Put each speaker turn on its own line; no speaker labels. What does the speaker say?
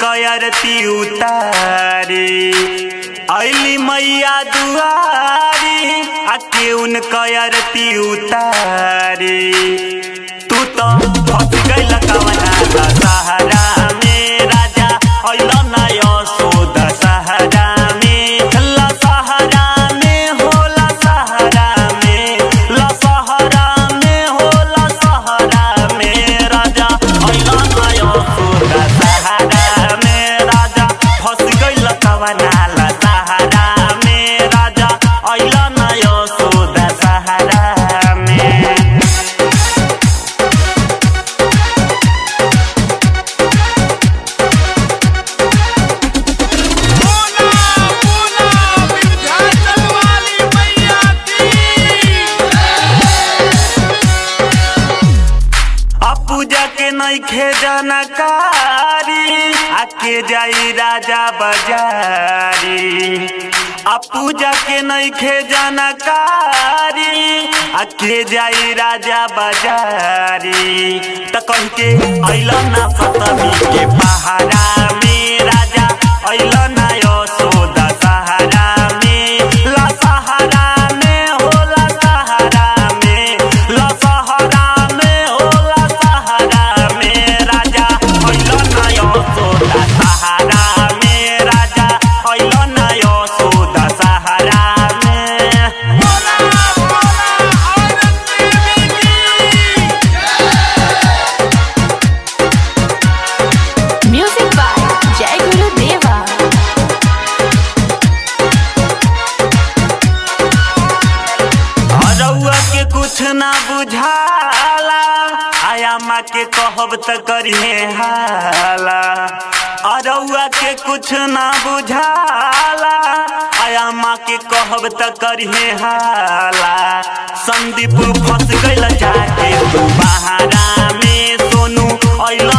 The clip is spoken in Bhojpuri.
कयरती उतारी अली मैया दुआरी आके उन कयरती उतारी तू तो फंस गइल कवना सहारा में राजा अइल ना यशोद सहारा में ला सहारा में होला सहारा में ला सहारा में होला सहारा में राजा अइल ना यशोद सहारा में राजा फंस गइल कवना ला सहारा में राजा अइल ना यशोद सहारा में
बोला बोला विंध्याचल वाली मैया की
आ पूजा के नइखे जानकारी आके जाई राजा बाजारी आ पूजा के नइखे जानकारी आके जाई राजा बाजारी त कह के अइल ना सतमी के पहाड़ा में राजा अइल ना यशोदा सहारा में ला सहारा में होला सहारा में ला सहारा में होला सहारा में राजा अइल ना यशोदा सहारा में राजा अइल ना यशोदा सहारा में
बोला बोला औरत देवी की
Music by Jai Guru Deva.
रउआ के कुछ ना बुझाला आया माँ के कहब त करिए हाला अरउआ के कुछ ना बुझाला आया माँ के कहब त करिए हाला संदीप फंस गइल जाके तू बहारा में सोनू अइल